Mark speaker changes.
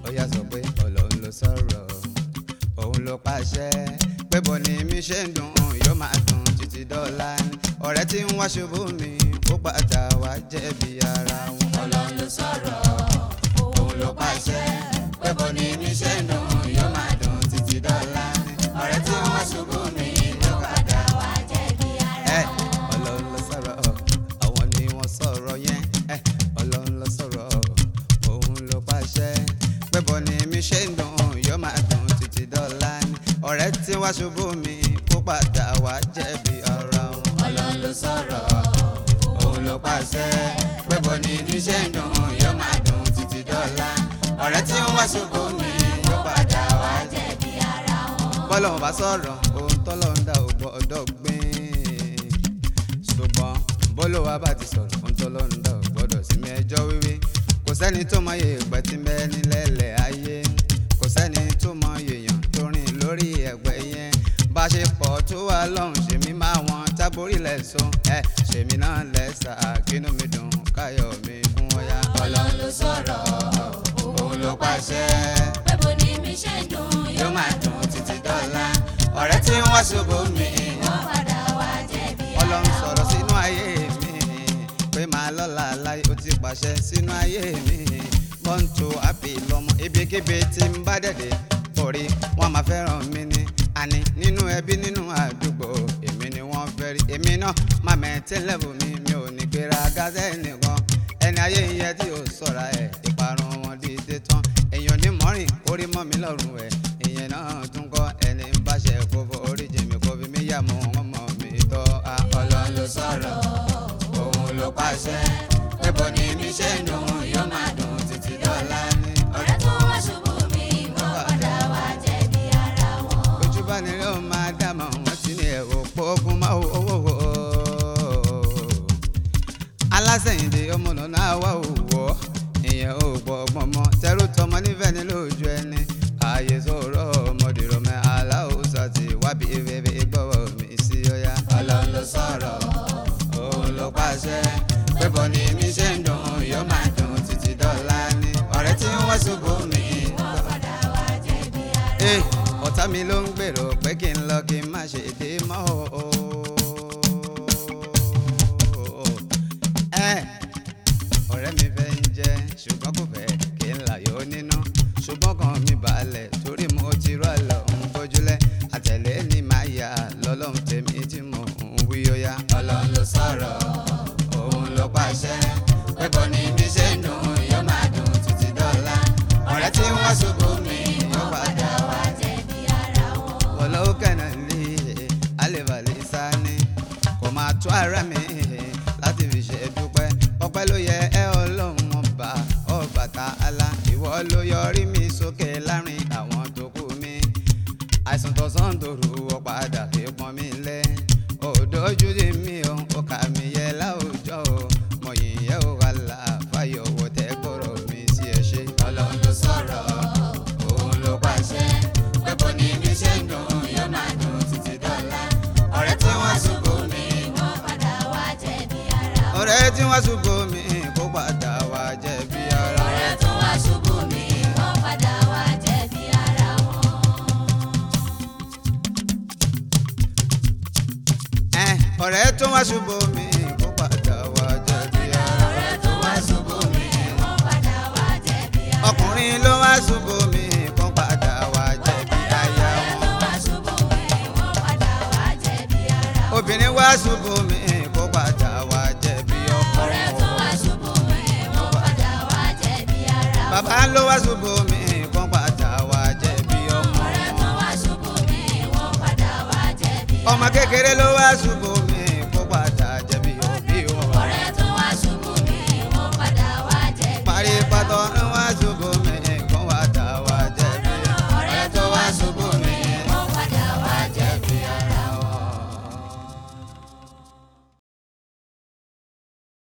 Speaker 1: ó yá sọ pé ọlọ́run ló sọ̀rọ̀ òun ló pàṣẹ pé bọ́ ni mi ṣe ń dùn yóò máa dùn títí dọ́là ni ọ̀rẹ́ tí ń wá ṣubú mi ó padà wá jẹ̀bi ara wọn.
Speaker 2: ọlọ́run ló sọ̀rọ̀ òun ló pàṣẹ pé bó ni mi ṣe ń dùn yóò máa dùn títí dọ́là ọ̀rẹ́ tí wọ́n ṣubú mi ló padà wá jẹ̀bi ara
Speaker 1: ẹ ọlọ́run ló sọ̀rọ̀ àwọn ni wọ́n sọ̀rọ̀ yẹn ẹ ọlọ́run ló sọ̀rọ̀ òun ló pàṣẹ pé bọ́ ni mi ṣe ń dùn yóò máa dùn títí dọ́là ni ọ̀rẹ́ tí wá ṣubú mi kó padà wá jẹ̀bi ara wọn.
Speaker 2: ọlọ́run ló sọ̀rọ̀ òun ló pàṣẹ pé bó ni mi ṣe ń dùn yóò máa dùn títí dọ́là ọ̀rẹ́ tí wọ́n ṣubú mi ló padà wá jẹ̀bi ara wọn.
Speaker 1: bọ́lọ́run bá sọ̀rọ̀ ohun tọ́lọ́run dá ò gbọ́dọ̀ gbìn ṣùgbọ́n bólúwa bá ti sọ̀rọ̀ ohun tọ́lọ́run dá ò gbọ́dọ̀ sí mi ẹjọ́ wíwí kò sẹ́ni tó mọ iye ìgbà tí bẹ́ẹ̀ nílẹ̀lẹ̀ ayé kò sẹ́ni tó mọ èèyàn tó rìn lórí ẹ̀gbẹ́ yẹn bá ṣe pọ̀ tó wà lọ́hùn ṣèmi máa wọn tábórí lẹ́sùn ẹ̀ ṣèmi náà lẹ́sà kínú mi dùn káyọ̀ mi kún ọ̀yà.
Speaker 2: ọlọ́run ló sọ̀rọ̀ òun ló pàṣẹ pé bó ni mi ṣe ń dùn yóò máa dùn títí dọ́là ọ̀rẹ́ tí wọ́n ṣubú mi wọ́n padà wá jẹ̀bi ara
Speaker 1: ọlọ́run sọ̀rọ̀ sínú ayé mi pé màá lọ́la láyé ó ti pàṣẹ sínú ayé mi bọ́ǹtò àpè lọ́mọ ibikíbi tí ń bá dẹ̀dẹ̀ orí wọn máa fẹ́ràn mi ni àní nínú ẹbí nínú àdúgbò èmi ni wọ́n fẹ́ rí èmi náà má mẹ́tẹ́ lẹ́bù mi mi ò ní gbéra gázẹ́ nìkan ẹni ayé yẹn tí ò sọ̀ra ẹ̀ ìparun wọn dìde tán èèyàn ní mọ́rin orí mọ́ mi lọ́rùn ẹ̀ ìyẹn náà tún kọ́ ẹni ń báṣẹ kó fọ orí jèmi kó fi mí yà mọ́ wọn mọ́ mi tọ́ a
Speaker 2: ọlọ́run ló sọ̀rọ̀ òun ló pàṣẹ pé bó ni mi ṣe ń dùn yóò máa dùn títí dọ́là ni ọ̀rẹ́ tó wọ́n ṣubú mi wọ́n padà wá jẹ̀bi ara wọn.
Speaker 1: ojú bá ní ló máa dámọ̀ wọ́n ti ní ẹ̀wọ̀ pọ́ọ́gùn máa owó wò ó. alásẹ̀yìndé ọmọ náà wà òwò ìyẹn ò gbọ́ ọgbọ́n mọ́ tẹ́rù tọmọ nífẹ̀ẹ́ ní lójú ẹni ààyè sọ̀rọ̀ ọmọdé rọmọ aláwòsàn ti wábi ìrẹ̀rẹ̀ ìgbọ́wọ́ mi sí ọ̀yá.
Speaker 2: ọlọ́run ló sọ̀rọ̀ òun ló pàṣẹ pé bó ni mi ṣe ń dùn yóò máa dùn títí dọ́là ni ọ̀rẹ́ tí wọ́n ṣubú mi wọ́n padà wá jẹ̀bi ara
Speaker 1: Eh, ọ̀tá mi ló ń gbèrò pé kí n lọ kí n má ṣe dé mọ́ o. Eh, ọ̀rẹ́ mi fẹ́ ń jẹ́ ṣùgbọ́n kò fẹ́ kí n láyò nínú ṣùgbọ́n kan mi balẹ̀ torí mo ti rọ́ lọ ń gbójúlẹ̀ àtẹ̀lé ni màá yà lọ́lọ́run tèmi tí mo ń wí ó yá.
Speaker 2: ọlọ́run ló sọ̀rọ̀ òun ló pàṣẹ pé bó ni mi ṣe ń dùn yóò máa dùn títí dọ́là ọ̀rẹ́ tí wọ́n ṣubú mi yóò padà wá jẹ̀bi ara wọn.
Speaker 1: wọlọ́wọ́ kẹ́nà lé alẹ́bàlẹ́ sani kò máa tó ara mi láti fi ṣe dúpẹ́ ọpẹ́ ló yẹ ẹ ọlọ́run ọba Ọbàtálá ìwọ ló yọrí mi sókè láàrin àwọn tó kù mi àìsàn tọ̀sán tòru ọ̀padà fi pọ́n mi lẹ́ òdòjú dì mí o ó kà mí yẹ láwùjọ o mo yìn yẹ o wà láàfáyọ̀ wò tẹ́ kọ̀rọ̀ mi sí ẹ ṣe.
Speaker 2: ọlọ́run ló sọ̀rọ̀ òun ló pàṣẹ pé bó ni mi ṣe ń dùn yóò máa dùn títí dọ́là ọ̀rẹ́ tí wọ́n ṣubú mi wọ́n padà wá jẹ̀bi ara wọn.
Speaker 1: ọ̀rẹ́ tí wọ́n ṣubú mi kó padà wá jẹ̀bi ara
Speaker 2: ọ̀rẹ́ tó wá ṣubú mi wọ́n padà wá jẹ̀bi ara wọn.
Speaker 1: ẹ̀ ọ̀rẹ́ tó wá ṣubú mi kó padà wá jẹ̀bi ara
Speaker 2: ọ̀rẹ́ tó wá ṣubú mi wọ́n padà wá jẹ̀bi ara wọn.
Speaker 1: ọkùnrin ló wá ṣubú mi kó padà wá jẹ̀bi aya
Speaker 2: ọ̀rẹ́ tó
Speaker 1: wọn
Speaker 2: wá ṣubú mi wọ́n padà wá jẹ̀bi ara wọn.
Speaker 1: obìnrin wá ṣubú mi kó padà wá jẹ̀bi ọkọ
Speaker 2: ọ̀rẹ́ tó wá ṣubú mi wọ́n padà wá jẹ̀bi ara wọn.
Speaker 1: bàbá ló wá ṣubú mi kó padà wá jẹ̀bi ọmọ
Speaker 2: ọ̀rẹ́ tó wá ṣubú mi wọ́n padà wá jẹ̀bi ara wọn.
Speaker 1: ọmọ kékeré ló wá ṣubú